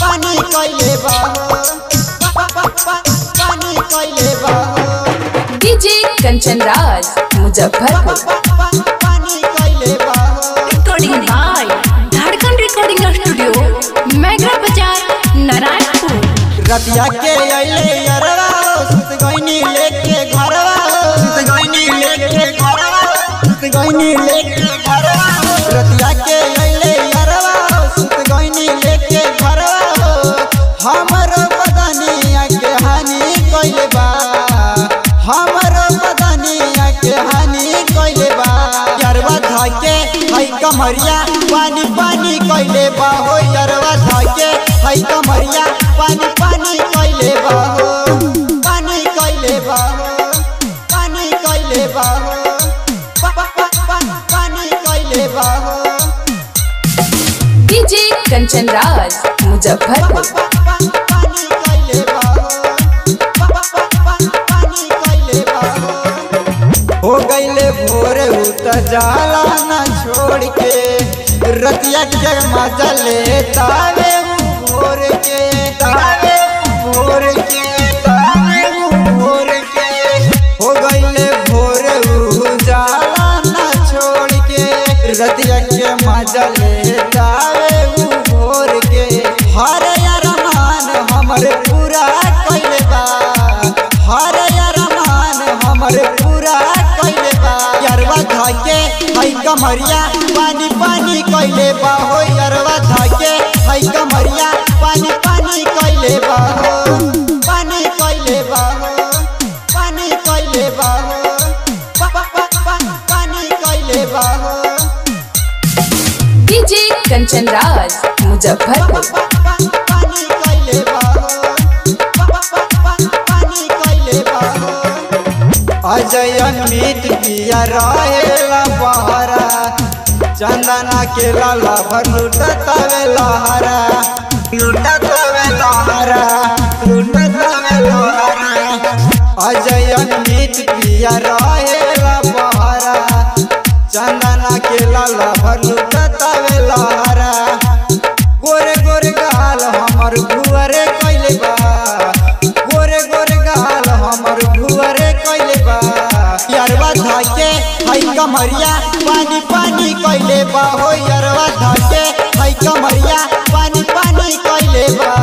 पानी कइले बा हो पा- पा- पा- पानी कइले बा हो डीजे कंचन राज मुजफ्फरपुर पानी कइले बा हो recording by Jharkhand recording studio mega बाजार नारायणपुर रतिया के अइले अरवा सुत गइनी लेके घरवा सुत गइनी लेके घरवा सुत गइनी लेके घरवा रतिया के अइले अरवा सुत गइनी लेके घरवा हमर बदनिया के हानि कइले बा हमर बदनिया के हानि कइले बा यरवा धाके हई कमरिया पानी पानी कइले बा हो यरवा धाके हई कमरिया पानी पानी कइले बा हो पानी कइले बा हो पानी कइले बा हो पा- पा- पा- पा- पानी कइले बा हो डीजे कंचन राज मुजफ्फरपुर पानी कइले बा हो पा- पा- पा- पा- पानी कइले बा हो हो गईले भोर उत जाला न छोड़ के रतिया के मजा ले तावे उ भोर के तावे उ भोर के तावे उ भोर के हो गईले भोर उ जाला न छोड़ के रतिया के मजा ले तावे उ भोर के हर अरमान हमर पूरा कइले बा हर अरमान हमर पूरा कइले बा यरवा धाके हई कमरिया पानी पानी कइले बा हो यरवा धाके हई कमरिया पानी पानी कइले बा हो पानी कइले बा हो पानी कइले बा हो पा- पा- पा- पा- पानी कइले बा हो डीजे कंचन राज मुजफ्फरपुर पानी कइले बा हो पा- पा- पा- पानी कइले बा हो अजय अमित पिया रहेला बहरा चंदना के लाला भर लुटतावे लहरा लुटतावे लहरा लुटतावे लहरा अजय अमित पिया रहेला बहरा चंदना के लाला भर लुटतावे लहरा गोरे गोरे गाल हमर भुअरे कइले बा गोरे गोरे गाल हमर भुअरे कइले बा यरवा धाके हई कमरिया पानी पानी कइले बा हो यरवा धाके हई कमरिया पानी पानी कइले बा